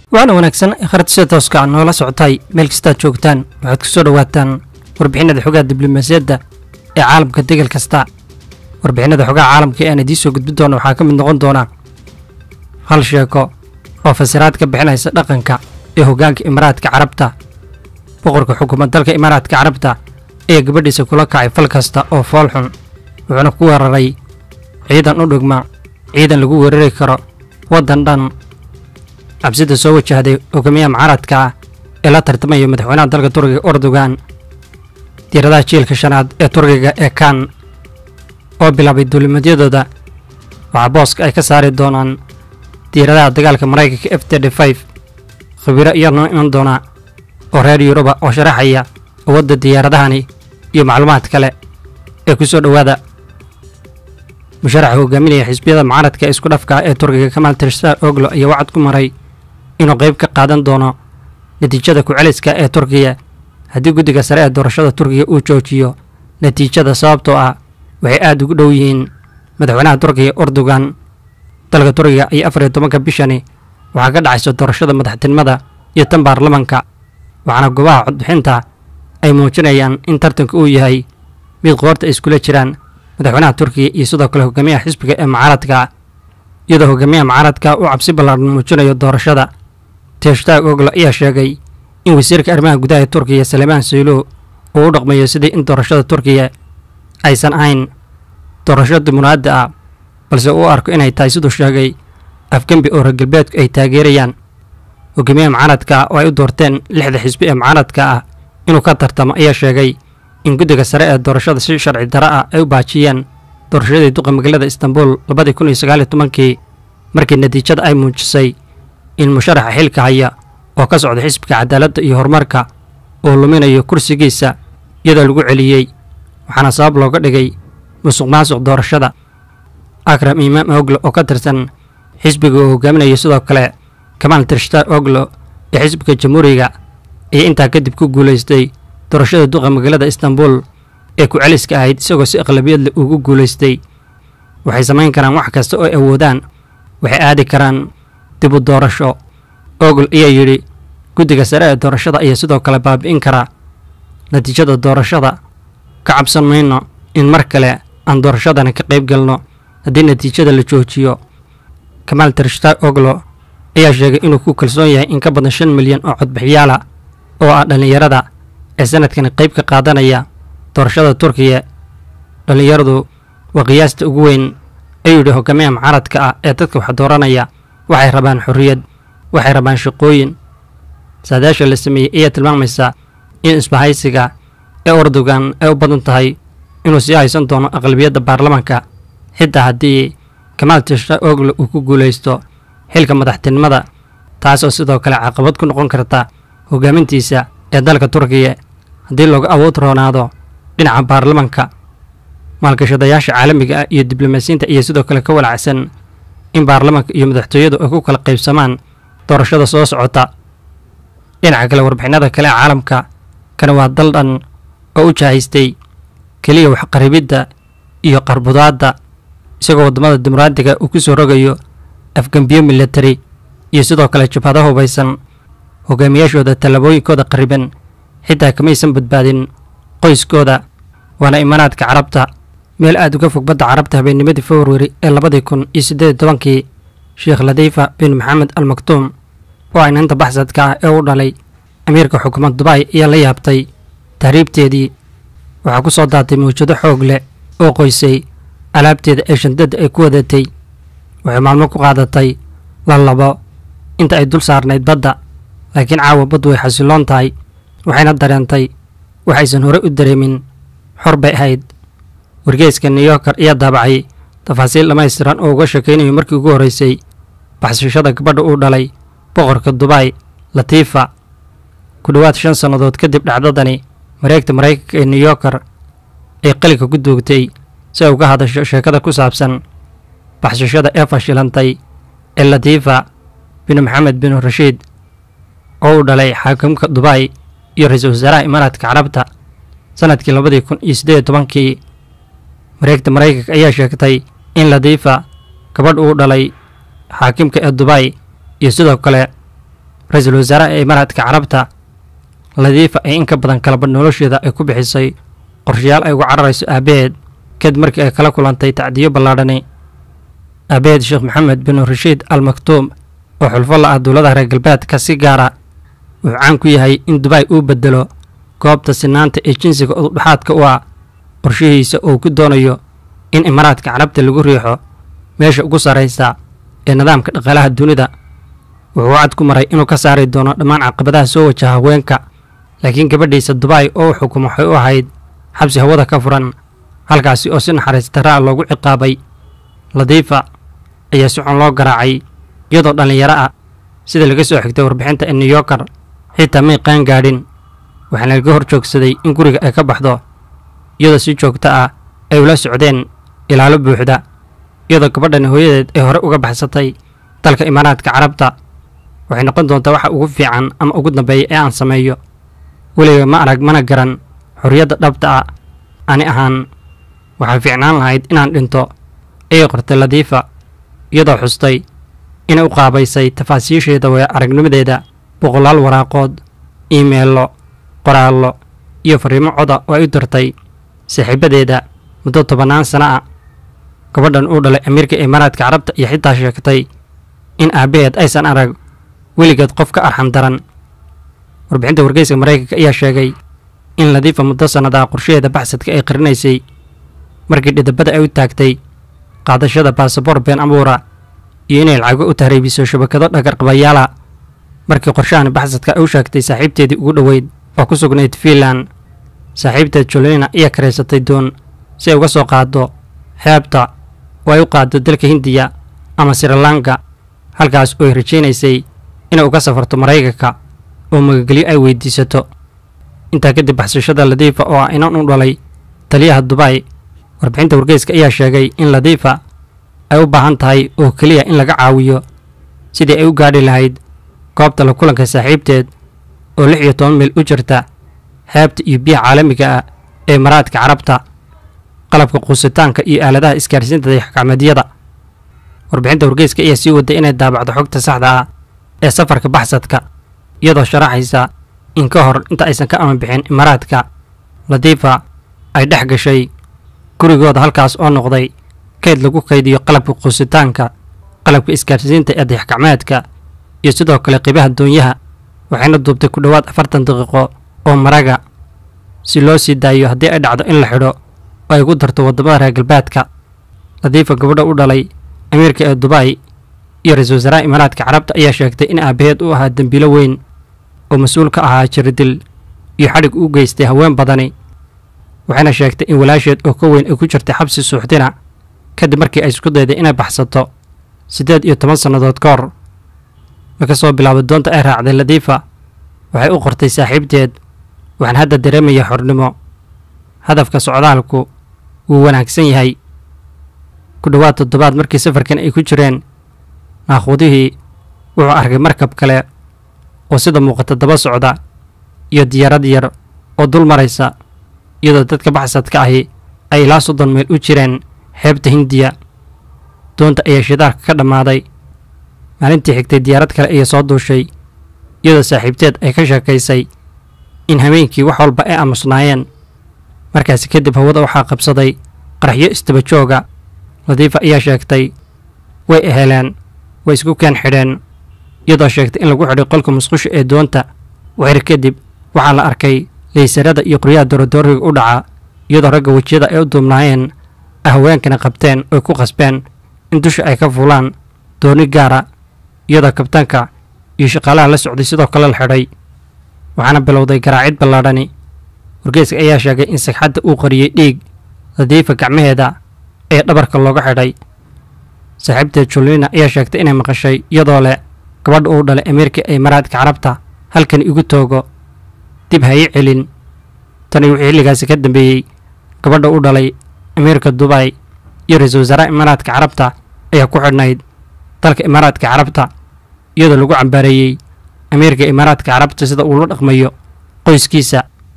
waxaana wanaagsan kharad sida tooska a noola socotay meel kastaad joogtaan waxaad ku soo dhowaataan warbixinada xogaha diblomaasiyadda ee caalamka degal kasta warbixinada xogaha caalamka ee aan idiin soo gudbin doona waxaa ka mid noqon doona hal sheeko oo fasiraad ka bixinaysa dhaqanka ee hoggaanka imaaraadka carabta boqorka xukuumad dalka imaaraadka carabta ayaa gabadhiisa kula kacay fal kasta oo fool xun wuxuuna ku weeraray ciidan u dhigma ciidan lagu weerari karo waddan dhan cabsida soo wajahday hogaamiyaha mucaaradka ah ee la tartamaya madaxweynaha dalka turkiga erdogan diiradaha jiilka shanaad ee turkiga ee kan oo bilaabay duulimadyadooda waxaa booska ay ka saari doonaan diiradaha dagaalka maraykanka f td five khabiiro iyadoo iman doona oo reer yuruba oo sharaxaya awoodda diyaaradahani iyo macluumaad kale ee ku soo dhowaada musharaxa hogaaminaya xisbiyada mucaaradka ee isku dhafka ee turkiga kamaal tirstar oglo ayaa wacad ku maray inuu qayb ka qaadan doono natiijada ku-celiska ee turkiya haddii guddiga sare ee doorashada turkiga uu joojiyo natiijada sababtoo ah waxay aad ugu dhow yihiin madaxweynaha turkiga erdogan dalka turkiga iyo afar iyo tobanka bishani waxaa ka dhacaysa doorashada madaxtinimada iyo tan baarlamanka waxaana goobaha codbixinta ay muujinayaan in tartanka uu yahay mid qoorta ay iskula jiraan madaxweynaha turkiga iyo sidoo kale hogaamiyaha xisbiga ee mucaaradka iyadoo hogaamiyaha mucaaradka uu cabsi ballaaran muujinayo doorashada teshtaag oglo ayaa sheegay in wasiirka arrimaha gudaha ee turkiya salemaan saylo uu u dhaqmayo sidii in doorashada turkiya aysan ahayn doorasho dimunaadda ah balse uu arko inay tahay siduu sheegay afgembi oo reer galbeedku ay taageerayaan hogaamiyaha mucaaradka oo ay u doorteen lixda xisbi ee mucaaradka ah inuu ka tartamo ayaa sheegay in guddiga sare ee doorashada si sharci daro ah ay u baajiyeen doorashadii duqa magaalada istanbul labadii kun iyo sagaal iyo tobankii markii natiijada ay muujisay in musharaxa xilka haya oo ka socda xisbiga cadaaladda iyo horumarka uu luminayo kursigiisa iyadoo lagu celiyey waxaana sabab looga dhigay musuq maasuq doorashada akram imaam oglo oo ka tirsan xisbiga uu hogaaminayo sidoo kale kamaal tirshtar oglo ee xisbiga jamhuuriga ayaa intaa kadib ku guulaystay doorashada duqa magaalada istanbul ee ku-celiska ahayd isagoo si aqlabiyad leh ugu guulaystay waxay samayn karaan wax kasta oo ay awoodaan waxay aadi karaan dib u doorasho ogol ayaa yidhi guddiga sare ee doorashada ayaa sidoo kale baabi'in karaa natiijada doorashada ka cabsan mayno in mar kale aan doorashadani ka qayb galno haddii natiijada la joojiyo kamaal tirshtar oglo ayaa sheegay inuu ku kalsoon yahay in ka badan shan milyan oo codbixiyaala oo ah dhallinyarada ee sanadkani qayb ka qaadanaya doorashada turkiya dhallinyaradu waa qiyaasta ugu weyn ayuu yidhi hogaamiyaha mucaaradka ah ee dadka wax dooranaya waxay rabaan xorriyad waxay rabaan shaqooyin saadaasha la sameeyey ayaa tilmaamaysa in isbahaysiga ee erdogan ay u badan tahay inuu sii haysan doono aqlabiyadda baarlamanka xitaa haddii kamaal tishta oglo uu ku guulaysto xilka madaxtinimada taasoo sidoo kale caqabad ku noqon karta hogaamintiisa ee dalka turkiya haddii looga awood roonaado dhinaca baarlamanka maalgashadayaasha caalamiga ah iyo diblomaasiyiinta ayaa sidoo kale ka walacsan in baarlamanka iyo madaxtooyadu ay ku kala qaybsamaan doorashada soo socota dhinaca kale warbixinada kale ee caalamka kana waa dal dhan oo u jahaystay keliya waxqaribidda iyo qarbudaadda isagoo waddamada dimuqraadiga uu ku soo rogayo afgembiyo milatari iyo sidoo kale jabhado hubaysan hogaamiyaashooda tallaabooyinkooda qariban xitaa kamaysan badbaadin qoyskooda waana imaanaadka carabta meel aad uga fog badda carabta habeennimadii februari ee labadii kun iyo siddeed iyo tobankii sheekh ladiifa bin maxamed al maktuum oo ay ninta baxsadka ah ee u dhalay amiirka xukuumad dubai ayaa la yaabtay tahriibteedii waxaa ku soo daatay mawjado xoog leh oo qoysay alaabteeda ee shandada ay ku wadatay waxay maalmo ku qaadatay lallabo inta ay dul saarnayd badda laakiin caawa baddu way xasiloon tahay waxayna dareentay waxaysan hore u dareemin xor bay ahayd wargeeska new yorker ayaa daabacay tafaasiil dhammaystiran oo uga sheekaynayo markii ugu horreysay baxsashada gabadha uu dhalay boqorka dubai latiifa ku dhowaad shan sannadood kadib dhacdadani mareegta maraykanka ee new yorker ay qalinka ku duugtay si ay uga hadasho sheekada ku saabsan baxsashada ee fashilantay ee latiifa bin maxamed bin rashiid oo uu dhalay xaakimka dubai iyo ra-iisul wasaaraha imaaraadka carabta sanadkii labadii kun iyo siddeed iyo tobankii mareegta maraykanka ayaa sheegtay in latiifa gabadh uu dhalay xaakimka ee dubai iyo sidoo kale ra-iisul wasaaraha ee imaaraadka carabta ladiifa ee in ka badan kalaba nolosheeda ay ku bixisay qorshayaal ay uga cararayso aabaheed kadib markii ay kala kulantay tacdiyo ballaadhani aabaheed sheekh maxamed bin rashiid al maktuum oo xulfo la ah dowladaha reer galbeedka si gaara wuxuu caan ku yahay in dubai uu bedelo goobta sinaanta ee jinsiga ududhexaadka u ah qorshihiisa oo ku doonayo in imaaraadka carabta lagu riixo meesha ugu sarraysa ee nidaamka dhaqaalaha dunida wuxuu wacad ku maray inuu ka saari doono dhammaan caqabadaha soo wajaha haweenka laakiin gabadhiisa dubai oo u xukumo waxay u ahayd xabsi hawada ka furan halkaasi oo si naxariis darraa loogu ciqaabay ladiifa ayaa si xun loo garaacay iyadoo dhallinyaro ah sida laga soo xigtay warbixinta ee new yorker xitaa may qaan gaadhin waxaana laga hor joogsaday in guriga ay ka baxdo iyadoo si joogto ah ay ula socdeen ilaalo buuxda iyadoo gabadhani hooyadeed ay hore uga baxsatay dalka imaaraadka carabta waxay noqon doontaa waxa ugu fiican ama ugu dambeeya ee aan sameeyo weliga ma arag mana garan xorriyadda dhabta ah ani ahaan waxaa fiicnaan lahayd inaan dhinto ayay qortay ladiifa iyadoo xustay inay u qaabaysay tafaasiisheeda waya aragnimadeeda boqolaal waraaqood iimeello qoraallo iyo fariimo coda oo ay u dirtay saaxiibadeeda muddo tobannaan sana ah gabadhan uu dhalay amiirka imaaraadka carabta iyo xitaa sheegtay in aabbaheed aysan arag weligeed qof ka arxan daran warbixinta wargeyska maraykanka ayaa sheegay in ladiifa muddo sannadaha qorshaheeda baxsadka ay qarinaysay markii dhidabada ay u taagtay qaadashada baasabor been abuura iyo inay lacago u tahriibiso shabakado dhagarqabayaala markii qorshahan baxsadka ay u sheegtay saaxiibteedii ugu dhoweyd oo ku sugnayd fiinland saaxiibteed jolina ayaa karaysatay doon si ay uga soo qaado xeebta oo ay u qaado dalka hindiya ama srilanka halkaas oo ay rajaynaysay inay uga safarto maraykanka oo magagelyo ay weydiisato intaa kadib baxsashada ladiifa oo ah inan u dhalay taliyaha dubai warbixinta wargeyska ayaa sheegay in ladiifa ay u baahan tahay oo keliya in laga caawiyo sidii ay u gaadhi lahayd goobta la kulanka saaxiibteed oo lix iyo toban mil u jirta xeebta iyo biyaha caalamiga ah ee maraadka carabta qalabka quusitaanka iyo aaladaha isgaarsiinta dayaxgacmeedyada warbixinta wargeyska ayaa sii waday inay daabacdo xogta saxda ah ee safarka baxsadka iyadoo sharaxaysa in ka hor inta aysan ka aman bixin imaaraadka latiifa ay dhex gashay gurigooda halkaas oo noqday kayd lagu kaydiyo qalabka quusitaanka qalabka isgaarsiinta ee dayaxgacmeedka iyo sidoo kale qiibaha doonyaha waxayna duubtay ku dhowaad afartan daqiiqo oo maraga si loo sii daayo haddii ay dhacdo in la xidho oo ay ku darto waddamada reer galbeedka latiifa gabadha u dhalay amiirka ee dubai iyo ra-iisul wasaaraha imaaraadka carabta ayaa sheegtay in aabaheed u ahaa dembiilo weyn oo mas-uul ka ahaa jiridil iyo xadhig u geystay haween badani waxayna sheegtay in walaasheed oo ka weyn ay ku jirtay xabsi suuxdina kadib markii ay isku dayday inay baxsato siddeed iyo toban sannadood ka hor marka soo bilaabo doonta ay raacday latiifa waxay u qortay saaxiibteed waxaan hadda dareemaya xornimo hadafka socdaalku wuu wanaagsan yahay ku dhowaad toddobaad markii safarkan ay ku jireen naakhudihii wuxuu arkay markab kale oo sida muuqata daba socda iyo diyaarad yar oo dul maraysa iyadoo dadka baxsadka ahi ay ilaa soddon meel u jireen xeebta hindiya doonta ayaa shidaalka ka dhammaaday maalintii xigtay diyaarad kale ayaa soo duushay iyadoo saaxiibteed ay ka sheekaysay in habeenkii wax walba ay aamusnaayeen markaasi kadib hawada waxaa qabsaday qaraxyo istaba jooga latiifa ayaa sheegtay way eheleen way isku keen xidheen iyadoo sheegtay in lagu xidhay qolka musqusha ee doonta waxir kadib waxaa la arkay laysarada iyo qoryaha dorodooriga u dhaca iyadoo ragga wejiyada ay u duubnaayeen ay haweenkana qabteen oy ku qasbeen in dusha ay ka fuulaan dooni gaara iyadoo kabtaanka iyo shaqaalaha la socday sidoo kale la xidhay waxaana bilowday garaacid ballaadhani wargeyska ayaa sheegay in sagxadda uu qariyey dhiig latiifa gacmaheeda ee dhabarka looga xidhay saaxiibteed julina ayaa sheegtay inay maqashay iyadoo leh gabadha uu dhalay amiirka ee maraadka carabta halkan igu toogo dib ha ii celin tani wixii xilligaasi ka dambeeyey gabadha u dhalay amiirka dubai iyo ra-iisul wasaaraha imaaraadka carabta ayaa ku xidhnayd dalka imaaraadka carabta iyadoo lagu cambaareeyey amiirka imaaraadka carabta sida uu la dhaqmayo qoyskiisa